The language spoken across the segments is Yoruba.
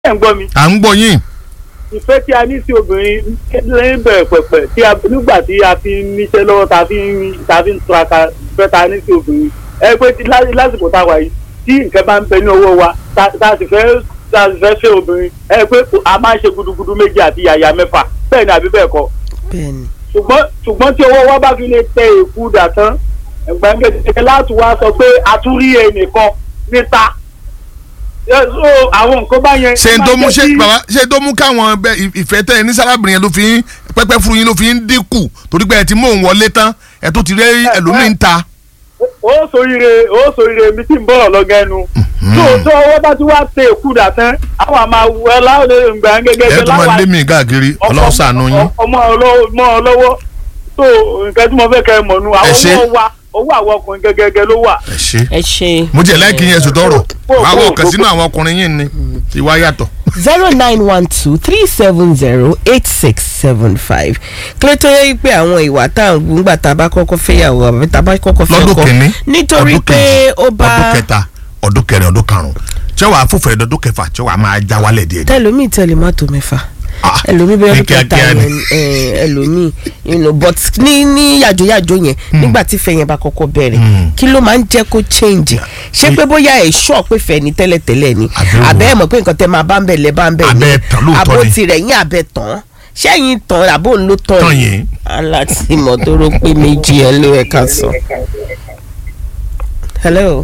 ẹ̀ ń gbọ́ mi à ń gbọ́ yín ìfẹ́ tí a ní sí obìnrin lẹ́yìn bẹ̀rẹ̀ pẹ̀pẹ̀ tí a nígbà tí a fi ń níṣẹ́ lọ́wọ́ ta fi ń ta fi ń tura ìfẹ́ ta ní sí obìnrin ẹ pé tí lá- lásìkò tá a wà yìí tí nǹkan bá ń bẹ ní ọwọ́ wa ta ta sì fẹ́ ta sì fẹ́ fẹ́ obìnrin ẹ pé a máa ń ṣe gudugudu méjì àti yàyà mẹ́fà bẹ́ẹ̀ ni àbí bẹ́ẹ̀ kọ́ bẹ́ẹ̀ni ṣùgbọ́n ṣùgbọ́n tí owó wa bá fi lè tẹ èkú dà tán gbàngẹ̀dẹ̀ láti wá sọ pé a tún rí ẹnìkan níta Ẹ, so àwọn nǹkan bá yẹn. ṣe ń tó mú máa ṣe jẹ́ kí- bàbá ṣe tó mú káwọn bẹ ìfẹ́ tẹ ẹ ní sálábìrin yẹn ló fi ń pẹ́pẹ́ fún yín ló fi ń dínkù torí pé ẹ ti mú òun wọlé tán ẹ tó ti rí ẹlòmíì ń ta. ó sòrire ó sòrire mi tí ń bọ̀ lọ́gẹ́ nu. tó tó owó bá ti wá tẹ èkú dà tán àwọn àmà wẹ láwọn ìgbà gẹ́gẹ́ ẹ tó máa lé mi káàkiri ọlọ́run ṣàánú yín. ọmọ ọlọ́wọ́ lọ́wọ́ tó nǹkan tí mo fẹ́ kẹ́ ẹ mọ̀ nu àwọn ṣé. ọmọ wa owó àwọn ọkùnrin gẹ́gẹ́ ló wà. ẹ ṣe ẹ ṣe mo jẹ láìkí yẹn sùn tọrọ Kó- kó- àwọn kó- kan sínú àwọn ọkùnrin yìí ni ìwà yàtọ̀. zero nine one two three seven zero eight six seven five kílẹ̀ tó yẹ pé àwọn ìwà tá à ń gbọ́ nígbà tá a bá kọ́kọ́ fẹ́yàwó àbí tá a bá kọ́kọ́ fẹ́ lọ́dún ọkọ kìíní nítorí ọdún pé kejì, ó bá ọdún kẹta ọdún kẹrin ọdún karùn-ún tí wàá fòfò ẹ̀dọ́dún kẹfà tí wàá máa já wálẹ̀ díẹ̀ díẹ̀. tẹlomi tẹlẹ má tó mẹ́fà Ah, ẹlòmí bẹ́ẹ̀ ní ló kẹta kíákíá ni. yẹn eh, ẹlòmí you know, but ní ní yàjóyàjó yẹn nígbà tí fẹ́ yẹn bá kọ́kọ́ bẹ̀rẹ̀ kí ló máa ń jẹ́ kó change ṣé pé bóyá ẹ̀ ṣọ́ pé fẹ́ ni tẹ́lẹ̀tẹ́lẹ̀ ni Àbẹ̀wò. àbẹ́ ẹ̀ mọ̀ pé nǹkan tẹ́ máa bá ń bẹ̀ lẹ́ bá ń bẹ̀ ni Abẹ́ tán lóòótọ́ àbó ni. tirẹ̀ yín àbẹ̀ tán ṣẹ́yìn tán àbó ń ló tán Tán yìí. alátìmọ̀ tó rò pé méjì ẹ̀ ló ẹ̀ka sọ. hello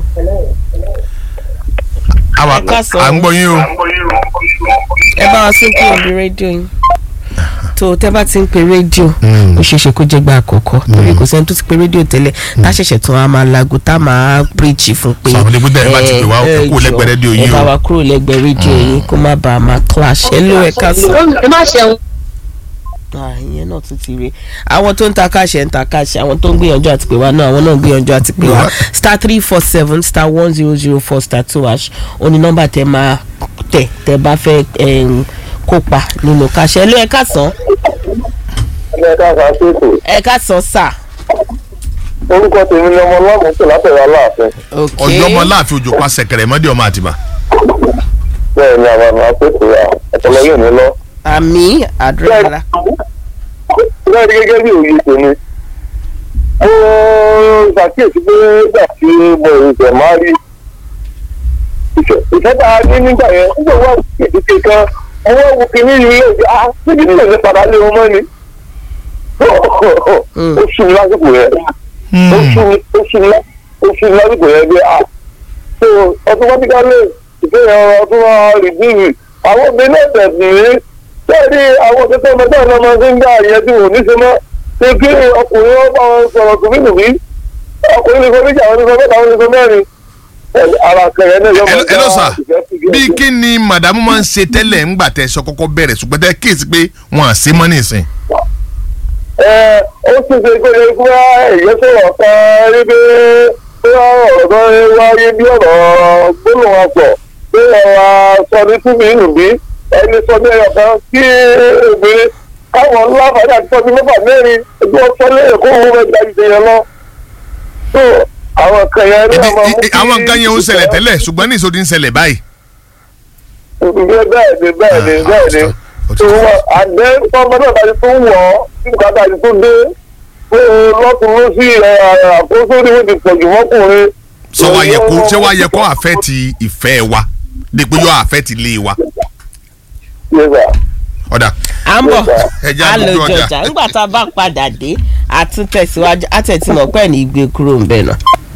àwa ẹ káàsán. à ń gbọ́ yín o. ẹ bá wa sún kúrò ní rédíò yín tó tẹ bá ti ń pe rédíò Mm. ó ṣeé ṣe kó jẹ́ gba àkọ́kọ́ torí kò sẹ́ni tó ti pe rédíò tẹ́lẹ̀ tá a ṣẹ̀ṣẹ̀ tún a máa lago tá a máa píríjì fún pé Sọ àwọn ilé búdà ẹ bá ti pè wá, ẹ kúrò lẹ́gbẹ̀ẹ́ rédíò yín ẹ bá o. wa kúrò lẹ́gbẹ̀ẹ́ rédíò yín kó má bàa máa clash ẹ ló ẹ ká sọ. ẹ má ṣe Ah, ìyẹn náà tún ti rí àwọn tó ń ta káṣẹ ń ta káṣẹ àwọn tó ń gbìyànjú àti pè wá náà àwọn náà ń gbìyànjú àti pè wá star three four seven star one zero zero four star two hash ó ní nọ́mbà tẹ máa tẹ tẹ bá fẹ́ em, kópa nínú káṣẹ ẹ ló ẹ ká sàn ẹ káàkiri àṣekò ẹ ká sàn sáà. orúkọ tèmi ni ọmọ ọlọ́run tó látẹ̀wé aláàfin ok ọjọ́ ọmọ láàfin òjò pa sẹ̀kẹ̀rẹ̀ mọ́dé ọmọ àtìbà. bẹ́ẹ̀ ni àwọn àmì àṣekò yà ọ̀pọ̀lọ yóò ní lọ. àmì àdúrà bẹ́ẹ̀ ni gẹ́gẹ́ bí òye tèmi mo ṣàkíyèsí pé nígbà tí mo ìṣẹ̀ máa rí ìfẹ́ tá a ní nígbà yẹn nígbà wà ìdíje kan ọwọ́ wo kìíní yìí lè jẹ́ ah níbi tí èmi padà lé wọn mọ́ ni ó sùn lásìkò yẹn ó sùn ó sùn lá- ó sùn lásìkò yẹn bí ah so automatically ìfẹ́ yẹn ọdún wa rìdíìrì àwọn obìnrin náà tẹ̀sí ní sẹ́ẹ̀rí àwọn òṣìṣẹ́ ọmọdé ọ̀nà ọmọ ṣe ń gbà yẹn tí wọ́n ní ṣe mọ́ ṣe kí ọkùnrin wọn bá wọn sọ̀rọ̀ tùmínùmí ọkùnrin ní sọ méjì àwọn ní sọ mẹ́ta àwọn ní sọ mẹ́rin ara kẹrẹ náà yọmọ ẹ lọ sà bí kí ni màdàmú máa ń ṣe tẹ́lẹ̀ ńgbà tẹ sọ kọ́kọ́ bẹ̀rẹ̀ ṣùgbọ́n tẹ kíyèsí pé wọn à sí mọ́ nísìn. ẹ ó sì ṣe pé kí wọ́n èyí sọ̀rọ̀ kan rí pé pé ọ̀rọ̀ kan wáyé bí ọ̀rọ̀ gbólóhùn ọ̀pọ̀ pé ọ̀rọ̀ sọ ní tùmínùmí ẹni sọ ní ẹyọ kan kí obìnrin káwọn láǹfààní àti sọ ní mẹ́fà mẹ́rin ẹgbẹ́ ọ̀sán lẹ́yìn kó owó mẹ́ta ju yẹn lọ. tó àwọn kan yẹn ní Ibi- ọmọ i- i- àwọn nǹkan yẹn ó ń ṣẹlẹ̀ tẹ́lẹ̀ ṣùgbọ́n ní ìsòdì ń ṣẹlẹ̀ báyìí. bẹ́ẹ̀ bẹ́ẹ̀ ni bẹ́ẹ̀ ni Ah, bẹ́ẹ̀ ni ó ti- ó ti- tó wọ́n àgbẹ̀ ọmọ náà bá ti tó wọ̀ ọ́ nígbà tá a ti tó dé pé lọ́tún ló sí àkóso ní wọ́n ti pọ̀ jù mọ́kùnrin. sọ wa yẹ kó ṣé wa yẹ kó àfẹ́ ti ìfẹ́ wa dípò yóò àfẹ́ ti lé wa. Yẹ́sà. ọ̀dà à ń bọ̀ Ẹ jẹ́ á lọ àdúgbò ọjà. jọjà nígbà tá a bá padà dé àtúntẹ̀síwájú àtẹ̀tìmọ̀ pẹ́ ní ìgbé kúrò ń bẹ̀ náà.